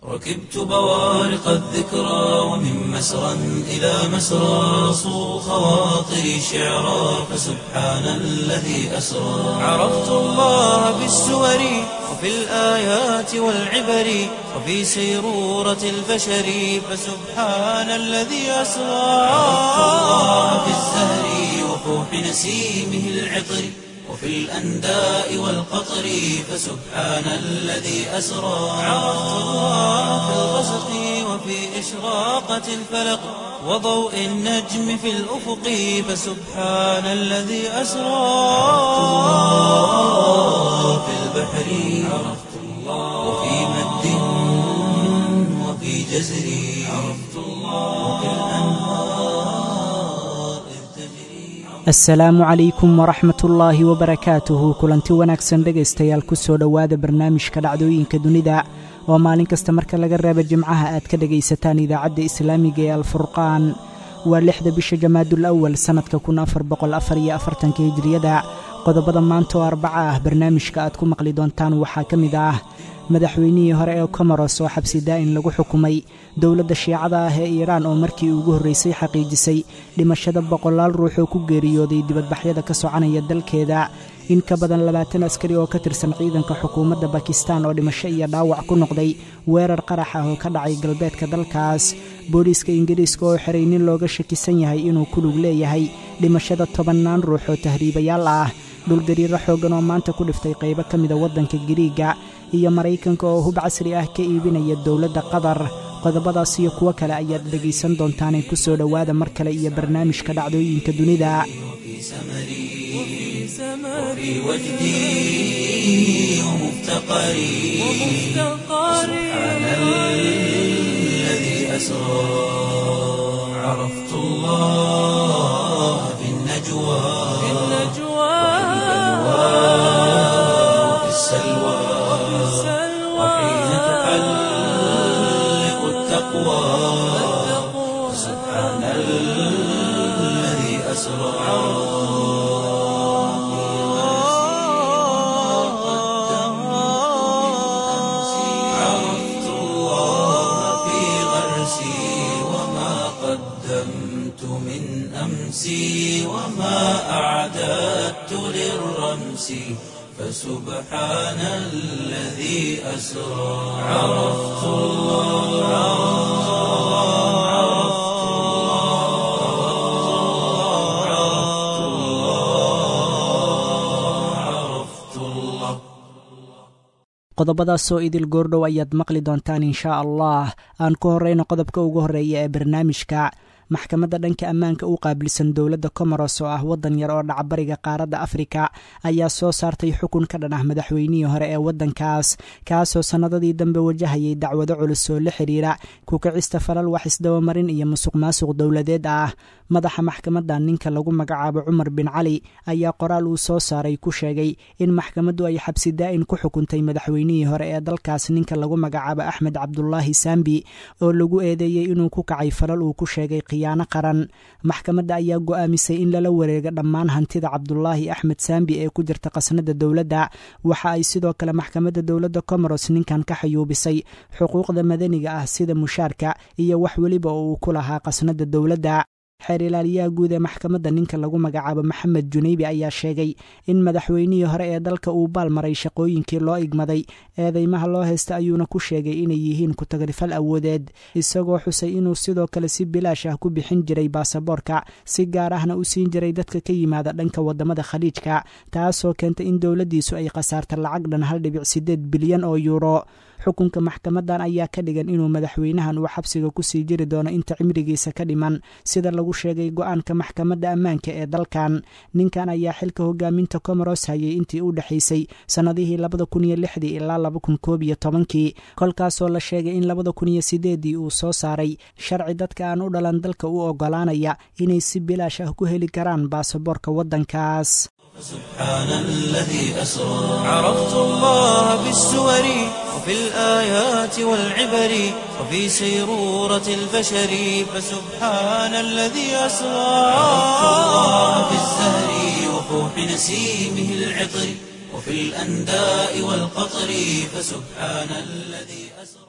ركبت بوارق الذكرى ومن مسرى إلى مسرى صو خواطري شعرا فسبحان الذي أسرى عرفت الله بالسور وفي الآيات والعبر وفي سيرورة البشر فسبحان الذي أسرى عرفت الله بالزهر وفوح نسيمه العطر وفي الأنداء والقطر فسبحان الذي أسرى عرفت الله في الغسق وفي إشراقة الفلق وضوء النجم في الأفق فسبحان الذي أسرى في البحر عرفت الله وفي مد وفي جزر عرفت الله وفي الأنهار إذ تجري asalaamu calaykum waraxmat ullaahi wabarakaatuhu kulanti wanaagsan dhegaystayaal ku soo dhowaada barnaamijka dhacdooyinka dunida oo maalin kasta marka laga reebo jimcaha aad ka dhegaysataan idaacadda islaamiga ee alfurqaan waa lixda bisha jamaadul awal sannadka kun afar boqol afar iyo afartanka hijriyada qodobada maanta oo arbaca ah barnaamijka aad ku maqli doontaan waxaa ka mid ah madaxweynihii hore ee komoros oo xabsi daa'in lagu xukumay dowladda shiicada ah ee iiraan oo markii ugu horraysay xaqiijisay dhimashada boqolaal ruux oo ku geeriyooday dibadbaxyada ka soconaya dalkeeda in ka badan labaatan askari oo ka tirsan ciidanka xukuumadda bakistan oo dhimasho iyo dhaawac ku noqday weerar qarax ah oo ka dhacay galbeedka dalkaas booliiska ingiriiska oo xiray nin looga shakisan yahay inuu ku lug leeyahay dhimashada tobannaan ruux oo tahriibayaal ah dhulgariiro xooggan oo maanta ku dhiftay qaybo ka mida waddanka giriiga iyo maraykanka oo hub casri ah ka iibinaya dowladda qatar qodobadaas iyo kuwo kale ayaad dhegaysan doontaanee ku soo dhowaada mar kale iyo barnaamijka dhacdooyinka dunida وفي سمري وفي وجدي ومفتقري سبحان الذي أسرى عرفت الله في النجوى وفي السلوى وحين تحلق التقوى سبحان الذي أسرى عرفت الله في غرسي وما قدمت من أمسي وما أعددت للرمس فسبحان الذي أسرى عرفت الله عرفت الله عرفت الله qodobadaasoo idil goordhow ayaad maqli doontaan inshaa allah aan ku horrayno qodobka ugu horreeya ee barnaamijka maxkamadda dhanka ammaanka u qaabilsan dowladda komoros oo ah waddan yar oo dhacbariga qaaradda afrika ayaa soo saartay xukun ka dhan ah madaxweynihii hore ee waddankaas kaasoo sannadadii dambe wajahayay dacwado culus oo la xidhiira kukicista falal wax isdabamarin iyo musuq maasuq dowladeed ah madaxa maxkamadda ninka lagu magacaabo cumar bin cali ayaa qoraal uu soo saaray ku sheegay in maxkamaddu ay xabsi daa'in ku xukuntay madaxweynihii hore ee dalkaas ninka lagu magacaabo axmed cabdulaahi saambi oo lagu eedeeyey inuu ku kacay falal uu ku sheegay khiyaano qaran maxkamadda ayaa go'aamisay in lala wareego dhammaan hantida cabdulaahi axmed saambi ee ku jirta qasnada dowladda waxa ay sidoo kale maxkamadda dowladda comoros ninkan ka xayuubisay xuquuqda madaniga ah sida mushaarka iyo wax weliba oo uu ku lahaa qasnada dowladda xeer ilaaliyaha guud ee maxkamadda ninka lagu magacaabo maxamed junaybi ayaa sheegay in madaxweynihii hore ee dalka uu baalmaray shaqooyinkii loo igmaday eedeymaha loo haysta ayuuna ku sheegay inay yihiin ku-tagrifal awoodeed isagoo xusay inuu sidoo kale si bilaash ah ku bixin jiray baasaboorka si gaar ahna u siin jiray dadka ka yimaada dhanka wadamada khaliijka taasoo keentay in dowladdiisu ay khasaarta lacag dhan hal dhibic sideed bilyan oo yuuro xukunka maxkamadan ayaa ka dhigan inuu madaxweynahan uu xabsiga kusii jiri doono inta cimrigiisa ka dhiman sida lagu sheegay go-aanka maxkamadda ammaanka ee dalkan ninkan ayaa xilka hogaaminta comoros hayay intii u dhexaysay sannadihii labada kun iyo lixdii ilaa laba kun koob iyo tobankii kolkaasoo la sheegay in labada kun iyo sideeddii uu soo saaray sharci dadka aan u dhalan dalka u oggolaanaya inay si bilaash ah ku heli karaan baasaboorka waddankaas سبحان الذي أسرى عرفت الله بالسور وفي الآيات والعبر وفي سيرورة البشر فسبحان الذي أسرى عرفت الله بالزهر وفوح نسيمه العطر وفي الأنداء والقطر فسبحان الذي أسرى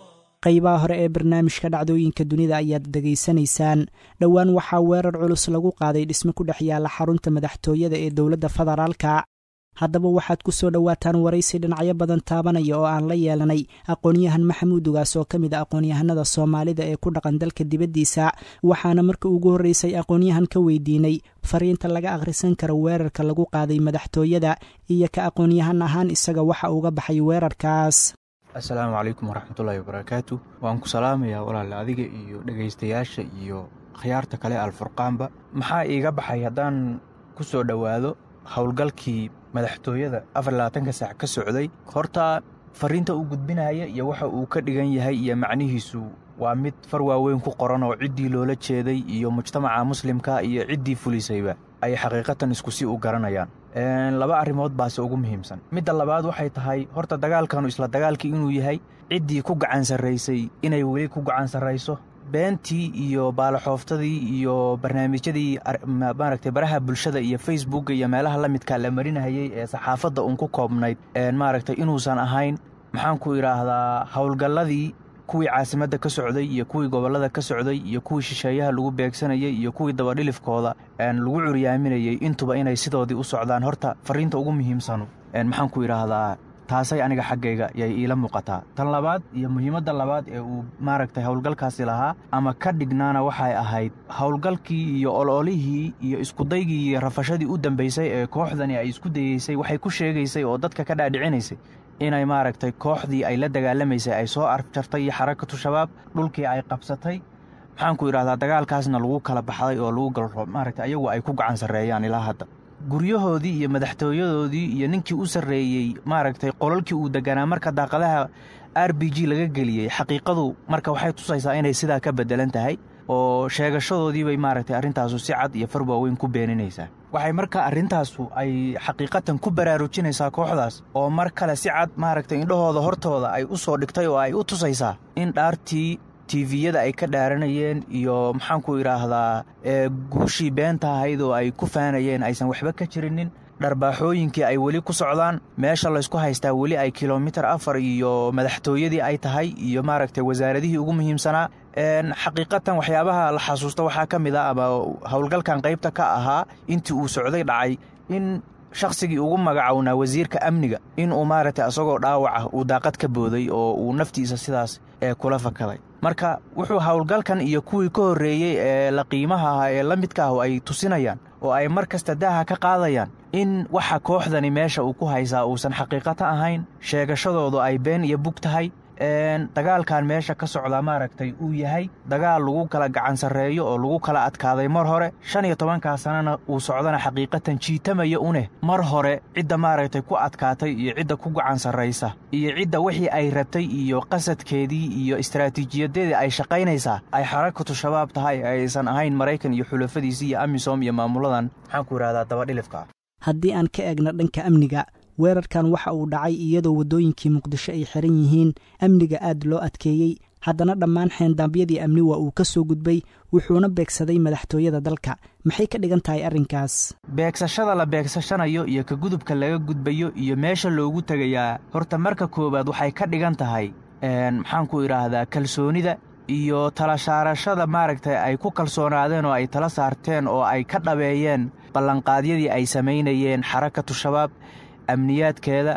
qaybaha hore ee barnaamijka dhacdooyinka dunida ayaad dhegaysanaysaan dhowaan waxaa weerar culus lagu qaaday dhisme ku dhex yaalla xarunta madaxtooyada ee dowladda federaalka haddaba waxaad ku soo dhowaataan waraysi dhinacyo badan taabanaya oo aan la yeelanay aqoon-yahan maxamuud ugaas oo ka mid a aqoon-yahanada soomaalida ee ku dhaqan dalka dibaddiisa waxaana marka ugu horreysay aqoon-yahan ka weydiinay fariinta laga akhrisan karo weerarka lagu qaaday madaxtooyada iyo ka aqoon-yahan ahaan isaga waxa uga baxay weerarkaas assalaamu calaykum waraxmatullaahi wabarakaatu waan ku salaamayaa walaale adiga iyo dhegaystayaasha iyo khiyaarta kale alfurqaanba maxaa iiga baxay haddaan ku soo dhowaado howlgalkii madaxtooyada afar labaatanka saac ka socday horta fariinta uu gudbinaya iyo waxa uu ka dhigan yahay iyo macnihiisu waa mid far waaweyn ku qoran oo ciddii loola jeeday iyo mujtamaca muslimka iyo ciddii fulisayba ay xaqiiqatan isku si u garanayaan laba arrimood baase ugu muhiimsan midda labaad waxay tahay horta dagaalkanu isla dagaalkii inuu yahay ciddii ku gacan sarraysay inay weli ku gacan sarrayso beentii iyo baalaxooftadii iyo barnaamijyadii maaragtay baraha bulshada iyo facebooka iyo meelaha la midkaa la marinahayey ee saxaafadda uun ku koobnayd maaragtay inuusan ahayn maxaan ku idhaahdaa howlgalladii kuwii caasimadda ka socday iyo kuwii gobollada ka socday iyo kuwii shisheeyaha lagu beegsanayey iyo kuwii dabadhilifkooda lagu curyaaminayey intuba inay sidoodii u socdaan horta fariinta ugu muhiimsanu maxaan ku idhaahdaa taasay aniga xaggayga yay iila muuqataa tan labaad iyo muhiimadda labaad ee uu maaragtay howlgalkaasi lahaa ama ka dhignaana waxay ahayd howlgalkii iyo ololihii iyo iskudaygii iyo rafashadii u dambaysay ee kooxdani ay isku dayeysay waxay ku sheegaysay oo dadka ka dhaadhicinaysay inay maaragtay kooxdii ay la dagaalamaysay ay soo arjartay iyo xarakatu shabaab dhulkii ay qabsatay maxaan ku idhahdaa dagaalkaasna lagu kala baxday oo lagu galro maaragtay ayagu ay ku gacan sarreeyaan ilaa hadda guryahoodii iyo madaxtooyadoodii iyo ninkii u sarreeyey maaragtay qolalkii uu deganaa marka daaqadaha r b g laga geliyey xaqiiqadu marka waxay tusaysaa inay sidaa ka beddelan tahay oo sheegashadoodiibay maaragtay arrintaasu si cad iyo far waaweyn ku beeninaysaa waxay marka arrintaasu ay xaqiiqatan ku baraarujinaysaa kooxdaas oo mar kale si cad maaragtay indhahooda hortooda ay u soo dhigtay oo ay u tusaysaa in dhaartii tiviyada ay ka dhaaranayeen iyo maxaanku idhaahdaa guushii beenta ahayd oo ay ku faanayeen aysan waxba ka jirinin dharbaaxooyinkii ay weli ku socdaan meesha laysku haystaa weli ay kilomitir afar iyo madaxtooyadii ay tahay iyo maaragtay wasaaradihii ugu muhiimsanaa xaqiiqatan waxyaabaha la xasuusta waxaa ka mid a ama howlgalkan qaybta ka ahaa intii uu socday dhacay in shakhsigii ugu magacownaa wasiirka amniga in uu maaragtay asagoo dhaawaca uu daaqad ka booday oo uu naftiisa sidaas ee kula fakaday marka wuxuu howlgalkan iyo kuwii ka horreeyey ee la qiimaha ahaa ee la midka ahu ay tusinayaan oo ay mar kasta daaha ka qaadayaan in waxa kooxdani meesha uu ku haysaa uusan xaqiiqata ahayn sheegashadoodu ay been iyo bug tahay dagaalkan meesha ka socdaa maaragtay uu yahay dagaal lagu kala gacan sarreeyo oo lagu kala adkaaday mar hore shan iyo tobankaa sannana uu socdana xaqiiqatan jiitamaya uneh mar hore cidda maaragtay ku adkaatay iyo cidda ku gacan sarraysa iyo cidda wixii ay rabtay iyo qasadkeedii iyo istaraatiijiyadeedii ay shaqaynaysaa ay xarakatu shabaab tahay aysan ahayn maraykan iyo xulafadiisii iyo amisom iyo maamuladan maxaan ku idhahdaa dabadhilifka haddii aan ka eegno dhanka amniga weerarkan waxa uu dhacay iyadoo waddooyinkii muqdisho ay xiran yihiin amniga aad loo adkeeyey haddana dhammaan xeendaabyadii amni waa uu ka soo gudbay wuxuuna beegsaday madaxtooyada dalka maxay ka dhigan tahay arrinkaas beegsashada la beegsashanayo iyo ka gudubka laga gudbayo iyo meesha loogu tegayaa horta marka koowaad waxay ka dhigan tahay maxaan ku idhaahdaa kalsoonida iyo tala saarashada maaragtay ay ku kalsoonaadeen oo ay tala saarteen oo ay ka dhabeeyeen ballanqaadyadii ay samaynayeen xarakatu shabaab amniyaadkeeda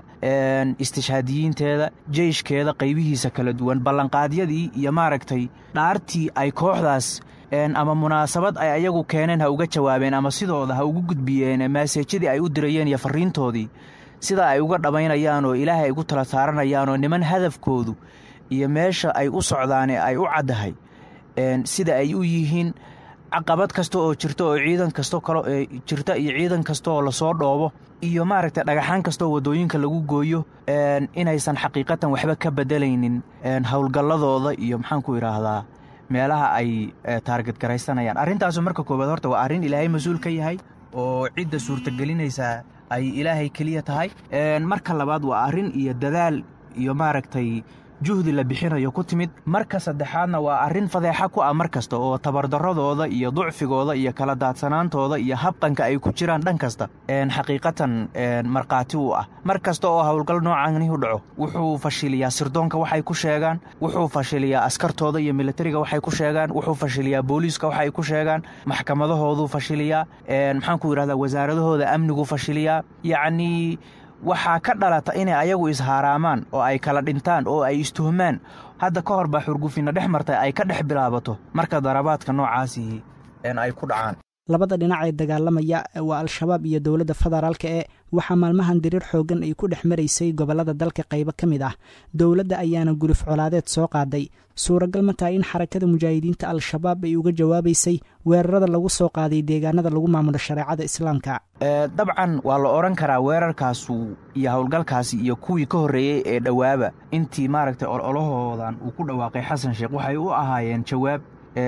istishhaadiyiinteeda jeyshkeeda qaybihiisa kala duwan ballanqaadyadii iyo maaragtay dhaartii ay kooxdaas ama munaasabad ay ayagu keeneen ha uga jawaabeen ama sidooda ha ugu gudbiyeen maaseejyadii ay u dirayeen iyo farriintoodii sida ay uga dhammaynayaan oo ilaahay ay ugu tala saaranayaan oo niman hadafkoodu iyo meesha ay u socdaane ay u caddahay sida ay u yihiin caqabad kasta oo jirta oo ciidan kasto kale jirta iyo ciidan kasta oo lasoo dhoobo iyo maaragtay dhagaxaan kastaoo waddooyinka lagu gooyo inaysan xaqiiqatan waxba ka beddelaynin howlgalladooda iyo maxaan ku idhaahdaa meelaha ay taarget garaysanayaan arrintaasu marka koowaad horta waa arrin ilaahay mas-uul ka yahay oo cidda suurtagelinaysaa ay ilaahay keliya tahay marka labaad waa arrin iyo dadaal iyo maaragtay juhdi la bixinayo ku timid marka saddexaadna waa arrin fadeexa ku ah mar kasta oo tabardarradooda iyo ducfigooda iyo kala daadsanaantooda iyo habqanka ay ku jiraan dhan kasta xaqiiqatan markhaati u ah mar kasta oo howlgal noocaani u dhaco wuxuu fashiliyaa sirdoonka waxay ku sheegaan wuxuu fashiliyaa askartooda iyo militariga waxay ku sheegaan wuxuu fashiliyaa booliiska waxay ku sheegaan maxkamadahooduu fashiliyaa maxaan ku yidhahdaa wasaaradahooda amnigu fashiliyaa yacnii waxaa ka dhalata inay ayagu ishaaraamaan oo ay kala dhintaan oo ay istuhmaan hadda ka hor baa xurgufinna dhex martay ay ka dhex bilaabato marka darabaadka noocaasii ay ku dhacaan labada dhinac ee dagaalamaya waa al-shabaab iyo dowladda federaalka ee waxaa maalmahan diriir xooggan ay ku dhex maraysay gobollada dalka qaybo ka mid ah dowladda ayaana gurif colaadeed soo qaaday suuragal ma tahay in xarakada mujaahidiinta al-shabaab ay uga jawaabaysay weerarada lagu soo qaaday deegaanada lagu maamulo shareecada islaamka dabcan waa la odhan karaa weerarkaasu iyo howlgalkaasi iyo kuwii ka horreeyey ee dhowaaba intii maaragtay ololahoodan uu ku dhawaaqay xasan sheekh waxay u ahaayeen jawaab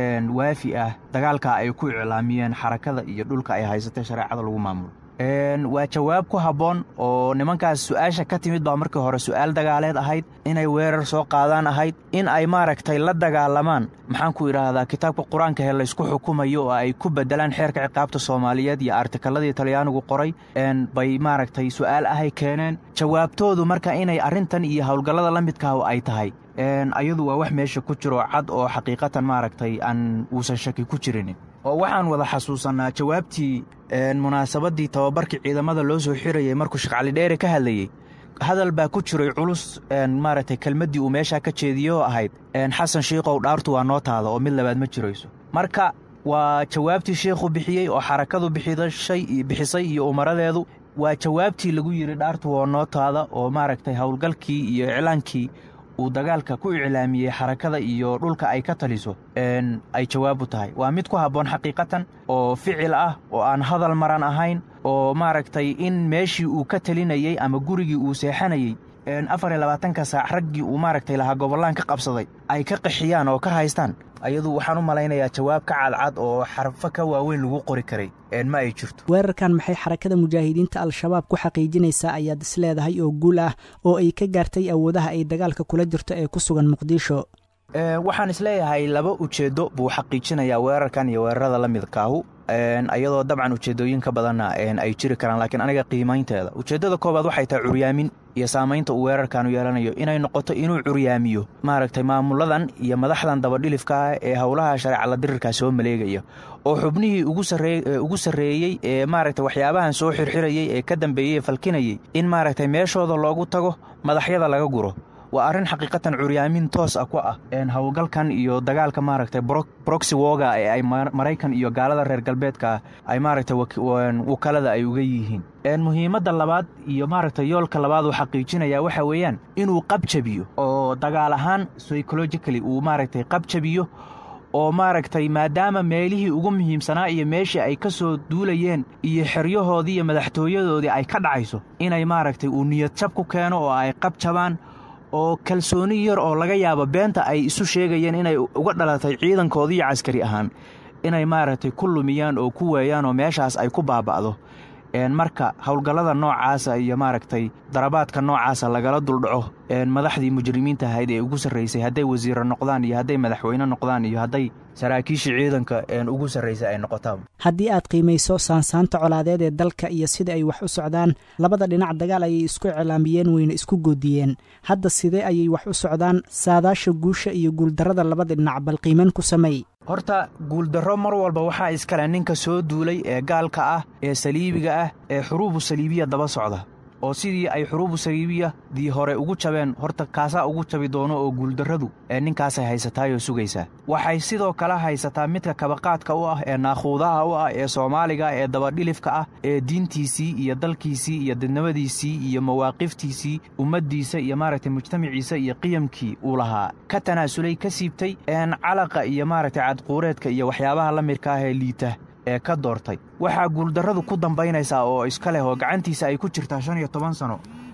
waafi ah dagaalka ay ku iclaamiyeen xarakada iyo dhulka ay haysatay shareecada lagu maamulo waa jawaab ku habboon oo nimankaas su-aasha ka timid baa markii hore su-aal dagaaleed ahayd inay weerar soo qaadaan ahayd in ay maaragtay la dagaalamaan maxaan ku idhaahdaa kitaabka qur-aanka he laysku xukumayo oo ay ku bedelaan xeerka ciqaabta soomaaliyeed iyo artikaladii talyaanigu qoray bay maaragtay su-aal ahay keeneen jawaabtoodu marka inay arrintan iyo howlgallada la midkaah ay tahay ayadu waa wax meesha ku jiro cad oo xaqiiqatan maaragtay aan uusan shaki ku jirinin oo waxaan wada xasuusannaa jawaabtii munaasabaddii tababarkii ciidamada loo soo xirayay markuu sheekh cali dheere ka hadlayey hadal baa ku jiray culus maaragtay kelmaddii uu meeshaa ka jeediyey oo ahayd xasan shiikow dhaartu waa noo taada oo mid labaad ma jirayso marka waa jawaabtii sheikhu bixiyey oo xarakadu bixisay iyo umaradeedu waa jawaabtii lagu yidhi dhaartu waa noo taada oo maaragtay howlgalkii iyo iclaankii uu dagaalka ku iclaamiyey xarakada iyo dhulka ay ka taliso ay jawaab u tahay waa mid ku habboon xaqiiqatan oo ficil ah oo aan hadal maran ahayn oo maaragtay in meeshii uu ka talinayey ama gurigii uu seexanayey afar iyo labaatanka saac raggii uu maaragtay lahaa gobollaan ka qabsaday ay ka qaxiyaan oo ka haystaan ayadu waxaan u malaynayaa jawaab ka cadcad oo xarfo ka waaweyn lagu qori karay ma ay jirto weerarkan maxay xarakada mujaahidiinta al-shabaab ku xaqiijinaysaa ayaad is leedahay oo guul ah oo ay ka gaartay awoodaha ay dagaalka kula jirto ee ku sugan muqdisho waxaan isleeyahay laba ujeeddo buu xaqiijinayaa weerarkan iyo weerarada la midkaahu ayadoo dabcan ujeeddooyinka badanna ay jiri karaan laakiin aniga qiimaynteeda ujeeddada koobaad waxay tahay curyaamin iyo saamaynta uu weerarkanu yeelanayo inay noqoto inuu curyaamiyo maaragtay maamuladan iyo madaxdan dabadhilifka ah ee howlaha shareecala dirirkaa soo maleegaya oo xubnihii ugu sarreeyey ee maaragtay waxyaabahan soo xirxirayey ee ka dambeeyey ee falkinayey in maaragtay meeshooda loogu tago madaxyada laga guro waa arrin xaqiiqatan curyaamin toos ah ku ah howlgalkan iyo dagaalka maaragtay broxy woga ee ay maraykan iyo gaalada reer galbeedka ay maaragtay wakalada ay uga yihiin muhiimadda labaad iyo maaragtay yoolka labaad uu xaqiijinayaa waxa weeyaan inuu qabjabiyo oo dagaal ahaan psychologically uu maaragtay qabjabiyo oo maaragtay maadaama meelihii ugu muhiimsanaa iyo meeshii ay ka soo duulayeen iyo xeryahoodii iyo madaxtooyadoodii ay ka dhacayso inay maaragtay uu niyad jab ku keeno oo ay qabjabaan oo kalsooni yar oo laga yaabo beenta ay isu sheegayeen inay uga dhalatay ciidankoodiiyo caskari ahaan inay maaragtay ku lumiyaan oo ku weeyaan oo meeshaas ay ku baaba'do marka howlgallada noocaasa iyo maaragtay darabaadka noocaasa lagala duldhaco madaxdii mujrimiinta ahayd ee ugu sarraysay hadday wasiiro noqdaan iyo hadday madaxweyne noqdaan iyo hadday saraakiishii ciidanka ugu sarraysay ay noqotaan haddii aad qiimayso saansaanta colaadeed ee dalka iyo sida ay wax u socdaan labada dhinac dagaal ayay isku iclaamiyeen weyna isku goodiyeen hadda sidee ayay wax u socdaan saadaasha guusha iyo guuldarrada labada dhinac bal qiiman ku sameey horta guuldarro mar walba waxaa iskale ninka soo duulay ee gaalka ah ee saliibiga ah ee xuruubu saliibiya daba socda oo sidii ay xuruubu saliibiyadii hore ugu jabeen horta kaasaa ugu jabi doono oo guuldarradu ee ninkaasay haysataayoo sugaysaa waxay sidoo kale haysataa midka kabaqaadka u ah ee naakhuudaha u ah ee soomaaliga ee dabadhilifka ah ee diintiisii iyo dalkiisii iyo dadnimadiisii iyo mawaaqiftiisii ummaddiisa iyo maaragtay mujtamaciisa iyo qiyamkii uu lahaa ka tanaasulay ka siibtay calaqa iyo maaragtay cadquureedka iyo waxyaabaha la midka ah ee liita ee ka doortay waxaa guuldarradu ku dambaynaysaa oo iska leh oo gacantiisa ay ku jirtaa shan iyo toban sano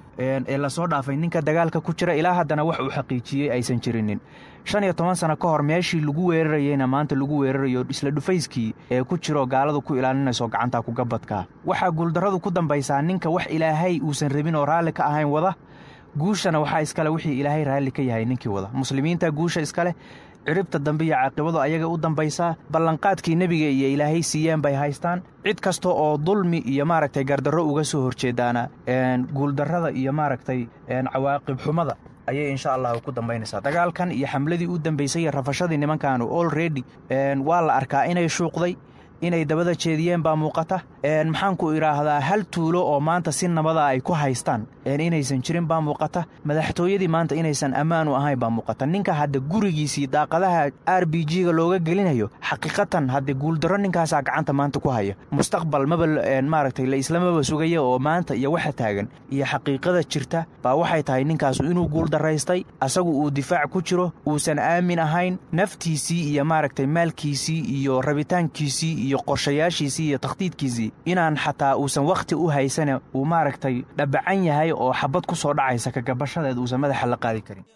ee lasoo dhaafay ninka dagaalka ku jira ilaa haddana wax uu xaqiijiyey aysan jirinin shan iyo toban sano ka hor meeshii lagu weerarayeyna maanta lagu weerarayo isla dhufayskii ee ku jiroo gaaladu ku ilaalinayso gacantaa kugabadkaa waxaa guuldarradu ku dambaysaa ninka wax ilaahay uusan rabin oo raalli ka ahayn wada guushana waxaa iskale wixii ilaahay raalli ka yahay ninkii wada muslimiinta guusha iskaleh ciribta dambe iyo caaqibadu ayaga u dambaysaa ballanqaadkii nebiga iyo ilaahay siiyeen bay haystaan cid kasta oo dulmi iyo maaragtay gardarro uga soo horjeedaana guuldarrada iyo maaragtay cawaaqib xumada ayay insha allahu ku dambaynaysaa dagaalkan iyo xamladii u dambaysay iyo rafashadii nimankaanu olredy waa la arkaa inay shuuqday inay dabada jeediyeen baa muuqata maxaanku idhaahdaa hal tuulo oo maanta si nabada ay ku haystaan inaysan jirin baa muuqata madaxtooyadii maanta inaysan ammaan u ahayn baa muuqata ninka hadda gurigiisii daaqadaha r b g-ga looga gelinayo xaqiiqatan hadde guuldarro ninkaasaa gacanta maanta ku haya mustaqbal maba maaragtay la islamaba sugaya oo maanta iyo waxa taagan iyo xaqiiqada jirta baa waxay tahay ninkaasu inuu guuldaraystay asagu uu difaac ku jiro uusan aamin ahayn naftiisii iyo maaragtay maalkiisii iyo rabitaankiisii iyo qorshayaashiisii iyo takhdiidkiisii inaan xataa uusan wakhti u haysane uu maaragtay dhabacan yahay oo xabad ku soo dhacaysa kagabashadeed uusan madaxa la qaadi karin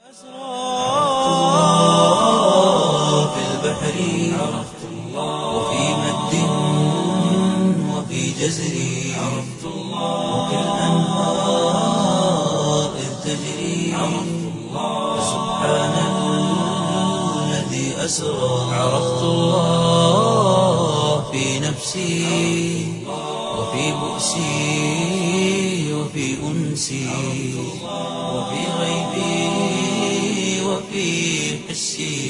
في البحر عرفت الله وفي مد وفي جزر عرفت الله وفي الأنهار إذ تجري عرفت الله فسبحان الذي أسرى عرفت الله في نفسي وفي بؤسي وفي أنسي وفي غيبي وفي حسي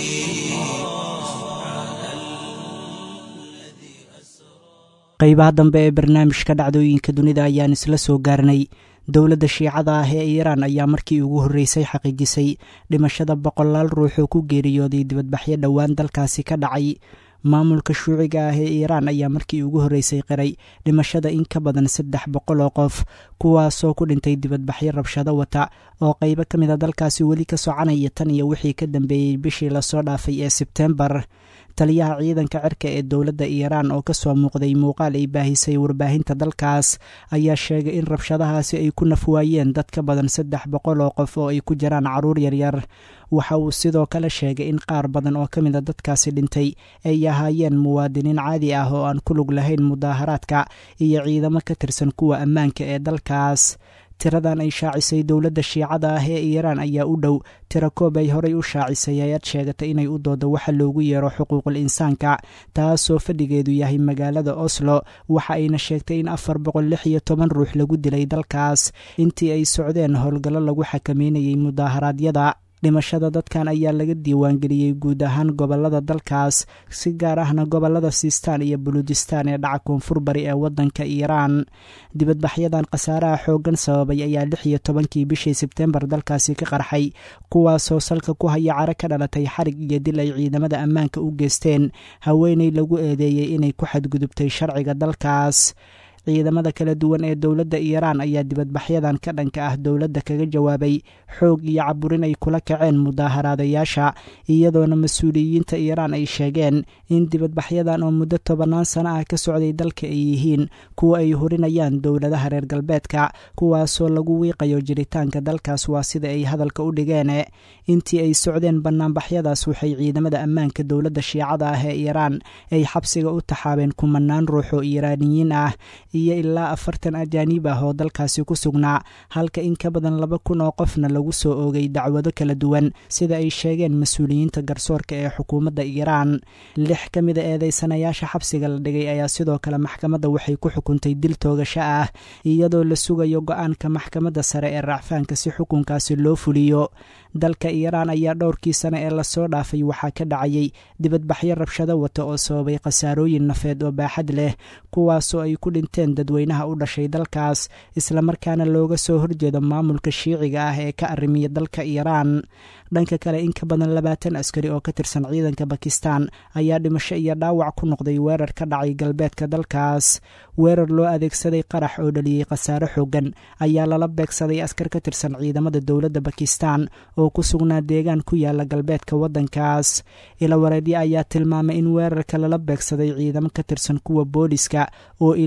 qaybaha dambe ee barnaamijka dhacdooyinka dunida ayaan isla soo gaarnay dowladda shiicada ah ee iiraan ayaa markii ugu horreysay xaqiijisay dhimashada boqolaal ruux oo ku geeriyooday dibadbaxyo dhowaan dalkaasi ka dhacay maamulka shuuciga ah ee iiraan ayaa markii ugu horreysay qiray dhimashada in ka badan saddex boqol oo qof kuwaasoo ku dhintay dibadbaxyo rabshado wata oo qaybo ka mid a dalkaasi weli ka soconaya tan iyo wixii ka dambeeyey bishii lasoo dhaafay ee sebtembar taliyaha ciidanka cirka ee dowladda iiraan oo kasoo muuqday muuqaal ay baahisay warbaahinta dalkaas ayaa sheegay in rabshadahaasi ay ku nafwaayeen dad ka badan saddex boqol oo qof oo ay ku jiraan caruur yaryar waxa uu sidoo kale sheegay in qaar badan oo ka mid a dadkaasi dhintay ay ahaayeen muwaadiniin caadi ah oo aan ku lug lahayn mudaaharaadka iyo ciidamo ka tirsan kuwa ammaanka ee dalkaas tiradan ay shaacisay dowladda shiicada ah ee iiraan ayaa u dhow tiro koob ay horay u shaacisay ayaad sheegatay inay u doodo waxa loogu yeero xuquuqul insaanka taasoo fadhigeedu yahay magaalada oslo waxa ayna sheegtay in afar boqol lix iyo toban ruux lagu dilay dalkaas intii ay socdeen howlgallo lagu xakameynayay mudaaharaadyada dhimashada dadkan ayaa laga diiwaangeliyey guud ahaan gobolada dalkaas si gaar ahna gobolada siistaan iyo buluujistaan ee dhaca koonfur bari ee waddanka iiraan dibadbaxyadan khasaaraha xooggan sababay ayaa lix iyo tobankii bishii sebtembar dalkaasi ka qarxay kuwaasoo salka ku haya caro ka dhalatay xarig iyo dil ay ciidamada ammaanka u geysteen haweeney lagu eedeeyey inay ku xadgudubtay sharciga dalkaas ciidamada kala duwan ee dowladda iiraan ayaa dibadbaxyadan ka dhanka ah dowladda kaga jawaabay xoog iyo caburin ay kula kaceen mudaaharaadayaasha iyadoona mas-uuliyiinta iiraan ay sheegeen in dibadbaxyadan oo muddo tobannaan sano ah ka socday dalka ay yihiin kuwa ay horinayaan dowladaha reer galbeedka kuwaasoo lagu wiiqayo jiritaanka dalkaas waa sida ay hadalka u dhigeen intii ay socdeen bannaanbaxyadaas waxay ciidamada ammaanka dowladda shiicada ah ee iiraan ay xabsiga u taxaabeen kumanaan ruux oo iiraaniyiin ah iyo ilaa afartan ajaaniib ah oo dalkaasi ku sugnaa halka in ka badan laba kun oo qofna lagu soo oogay dacwado kala duwan sida ay sheegeen mas-uuliyiinta garsoorka ee xukuumadda iiraan lix ka mida eedeysanayaasha xabsiga la dhigay ayaa sidoo kale maxkamadda waxay ku xukuntay dil toogasho ah iyadoo la sugayo go-aanka maxkamadda sare ee racfaanka si xukunkaasi loo fuliyo dalka iiraan ayaa dhowrkii sane ee lasoo dhaafay waxaa ka dhacayay dibadbaxyo rabshado wata oo sababay khasaarooyin nafeed oo baaxad leh kuwaasoo ay ku dhinteen dadweynaha u dhashay dalkaas islamarkaana looga soo horjeedo maamulka shiiciga ah ee ka arrimiya dalka iiraan dhanka kale in ka badan labaatan askari oo ka tirsan ciidanka bakistan ayaa dhimasho iyo dhaawac ku noqday weerar ka dhacay galbeedka dalkaas weerar loo adeegsaday qarax oo dhaliyey khasaare xoogan ayaa lala beegsaday askar ka tirsan ciidamada dowladda bakistan oo ku sugnaa deegaan ku yaala galbeedka waddankaas ilawareedyo ayaa tilmaamay in weerarka lala beegsaday ciidamo ka tirsan kuwa booliska oo ilaalinayay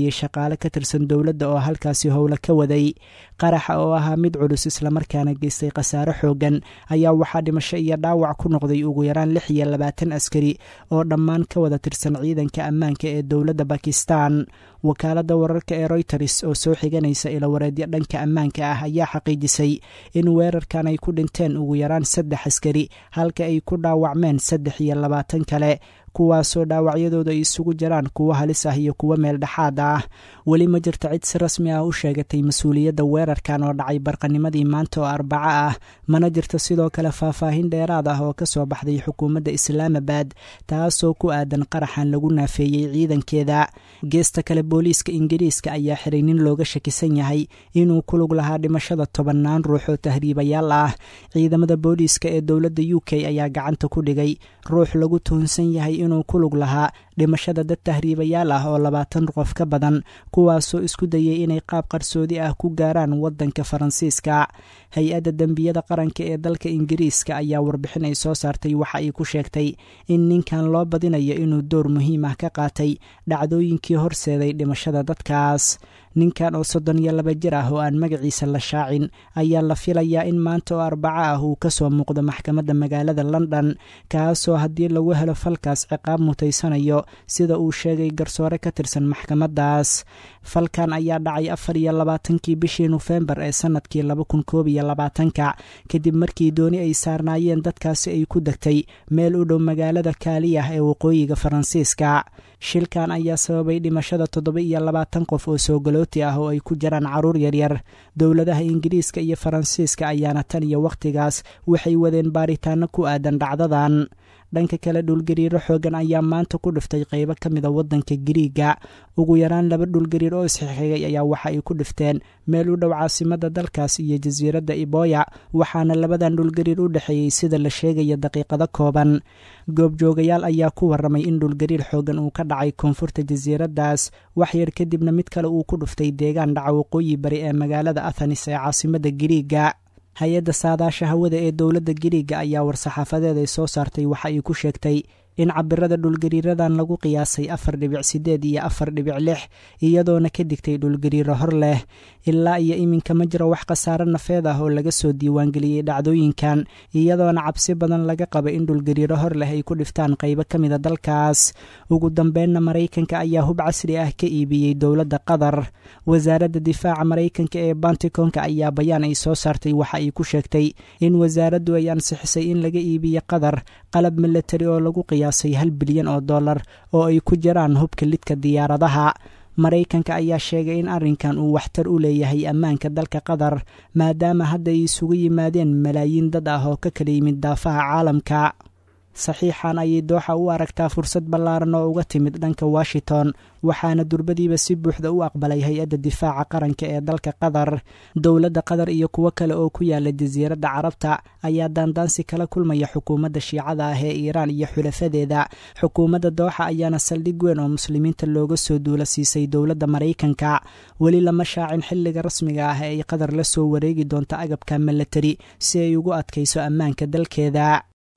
laayay shaqaale ka tirsan dowladda oo halkaasi howlo ka waday qaraxa oo ahaa mid culus islamarkaana geystay khasaare xoogan ayaa waxaa dhimasho iyo dhaawac ku noqday ugu yaraan lix iyo labaatan askari oo dhammaan ka wada tirsan ciidanka ammaanka ee dowladda bakistan wakaaladda wararka ee royters oo soo xiganaysa ilawareedyo dhanka ammaanka ah ayaa xaqiijisay in weerarkan ay ku dhinteen ugu yaraan saddex askari halka ay ku dhaawacmeen saddex iyo labaatan kale kuwaasoo dhaawacyadooda ay isugu jiraan kuwo halis ah iyo kuwo meel dhexaad ah weli ma jirta cid si rasmi ah u sheegatay mas-uuliyadda weerarkan oo dhacay barqanimadii maanta oo arbaco ah mana jirto sidoo kale faahfaahin dheeraad ah oo ka soo baxday xukuumadda islaamabad taasoo ku aadan qaraxan lagu naafeeyey ciidankeeda geesta kale booliiska ingiriiska ayaa xiray nin looga shakisan yahay inuu ku lug lahaa dhimashada tobannaan ruux oo tahriibayaal ah ciidamada booliiska ee dowladda u k ayaa gacanta ku dhigay ruux lagu tuhunsan yahay inuu ku lug lahaa dhimashada dad tahriibayaal ah oo labaatan qof ka badan kuwaasoo isku dayay inay qaab qarsoodi ah ku gaaraan waddanka faransiiska hay-adda dembiyada qaranka ee dalka ingiriiska ayaa warbixin ay soo saartay waxa ay ku sheegtay in ninkan loo badinayo inuu door muhiim ah ka qaatay dhacdooyinkii horseeday dhimashada dadkaas ninkan oo soddon iyo laba jir ah oo aan magaciisa la shaacin ayaa la filayaa in maanta oo arbaco ah uu ka soo muuqdo maxkamadda magaalada london kaasoo haddii lagu helo falkaas ciqaab mutaysanayo sida uu sheegay garsoore ka tirsan maxkamaddaas falkan ayaa dhacay afar iyo labaatankii bishii nofembar ee sannadkii laba kun koob iyo labaatanka kadib markii dooni ay saarnaayeen dadkaasi ay ku degtay meel u dhow magaalada kaaliyah ee waqooyiga faransiiska shilkan ayaa sababay dhimashada toddoba iyo labaatan qof oo soogalooti ah oo ay ku jiraan caruur yaryar dowladaha ingiriiska iyo faransiiska ayaana tan iyo wakhtigaas waxay wadeen baaritaano ku aadan dhacdadan dhanka kale dhulgariiro xoogan ayaa maanta ku dhiftay qaybo ka mida waddanka giriiga ugu yaraan laba dhulgariir oo isxixigay ayaa waxa ay ku dhifteen meel u dhow caasimada dalkaas iyo jasiiradda iboya waxaana labadan dhulgariir u dhexeeyey sida la sheegaya daqiiqado kooban goobjoogayaal ayaa ku warramay in dhulgariir xoogan uu ka dhacay koonfurta jasiiraddaas waxyar kadibna mid kale uu ku dhuftay deegaan dhaca waqooyi bari ee magaalada athanis ee caasimada giriiga hay-adda saadaasha hawada ee dowladda giriiga ayaa war-saxaafadeed ay soo saartay waxa ay ku sheegtay in cabirada dhulgariiradan lagu qiyaasay afar dhibic sideed iyo afar dhibic lix iyadoona ka digtay dhulgariiro hor leh ilaa iyo iminka ma jiro wax khasaare nafeed ah oo laga soo diiwaangeliyey dhacdooyinkan iyadoona cabsi badan laga qaba in dhulgariiro hor leh ay ku dhiftaan qaybo ka mida dalkaas ugu dambeynna maraykanka ayaa hub casri ah ka iibiyey dowladda qatar wasaaradda difaaca maraykanka ee bantikonka ayaa bayaan ay soo saartay waxa ay ku sheegtay in wasaaraddu ay ansixisay in laga iibiyo qatar qalab milatari oo lagu qiyaasay hal bilyan oo dollar oo ay ku jiraan hubka lidka diyaaradaha maraykanka ayaa sheegay in arrinkan uu waxtar u leeyahay ammaanka dalka qatar maadaama hadda ay isugu yimaadeen malaayiin dad ah oo ka kala yimid daafaha caalamka saxiixan ayay dooxa u aragtaa fursad ballaaran oo uga timid dhanka washington waxaana durbadiiba si buuxda u aqbalay hay-adda difaaca qaranka ee dalka qatar dowladda qatar iyo kuwo kale oo ku yaala jasiiradda carabta ayaa daandaansi kala kulmaya xukuumadda shiicada ah ee iiraan iyo xulafadeeda xukuumadda dooxa ayaana saldhig weyn oo muslimiinta looga soo duula siisay dowladda maraykanka weli lama shaacin xilliga rasmiga ah ee ay qatar la soo wareegi doonto agabka milatari si ay ugu adkayso ammaanka dalkeeda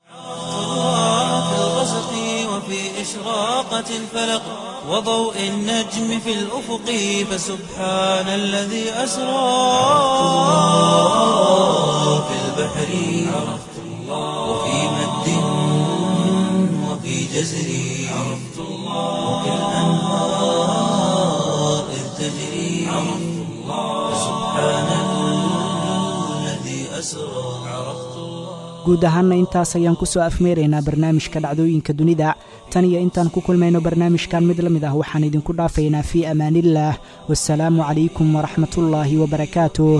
في الغسق وفي إشراقة الفلق وضوء النجم في الأفق فسبحان الذي أسرى في البحر عرفت الله وفي مد وفي جزر عرفت الله وفي الأنهار إذ تجري عرفت الله فسبحان الذي أسرى عرفت الله guud ahaanna intaas ayaan ku soo afmeeraynaa barnaamijka dhacdooyinka dunida tan iyo intaan ku kulmayno barnaamijkan mid la mid ah waxaan idinku dhaafaynaa fii amaaniillaah wasalaamu calaykum waraxmatullaahi wabarakaatuh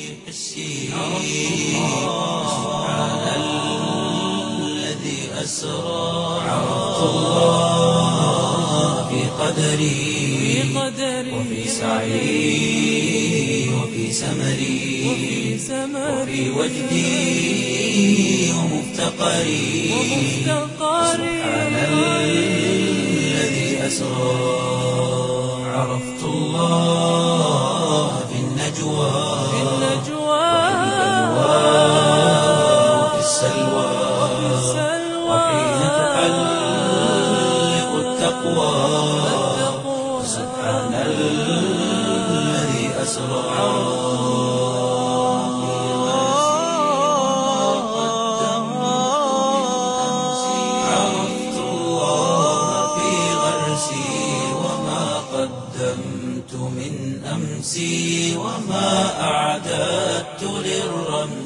قدري وفي سعي وفي سمري وفي وجدي ومفتقري سبحان الذي أسرى عرفت الله في النجوى وفي السلوى وحين تحلق التقوى سبحان الله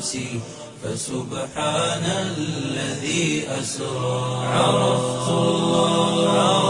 نفسي فسبحان الذي أسرى عرفت الله